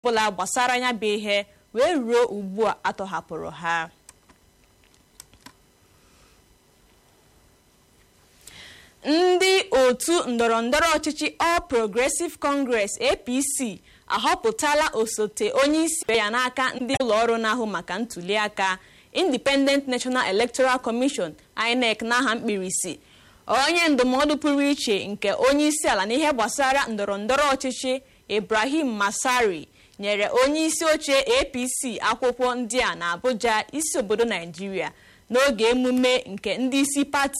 ọbụla gbasara ya bụ ihe wee ruo ugbu a atọhapụrụ ha ndị otu ndọrọndọrọ ọchịchị All Progressive Congress APC ahọpụtala osote onye isi ya n'aka ndị ụlọọrụ na-ahụ maka ntuliaka Independent National Electoral Commission INEC n'aha mkpirisi onye ndụmọdụ pụrụ iche nke onye isi ala n'ihe gbasara ndọrọndọrọ ọchịchị Ibrahim Masari nyere onye isi oche APC akwụkwọ ndị a na Abuja isi obodo Naijiria n'oge emume nke ndị isi pati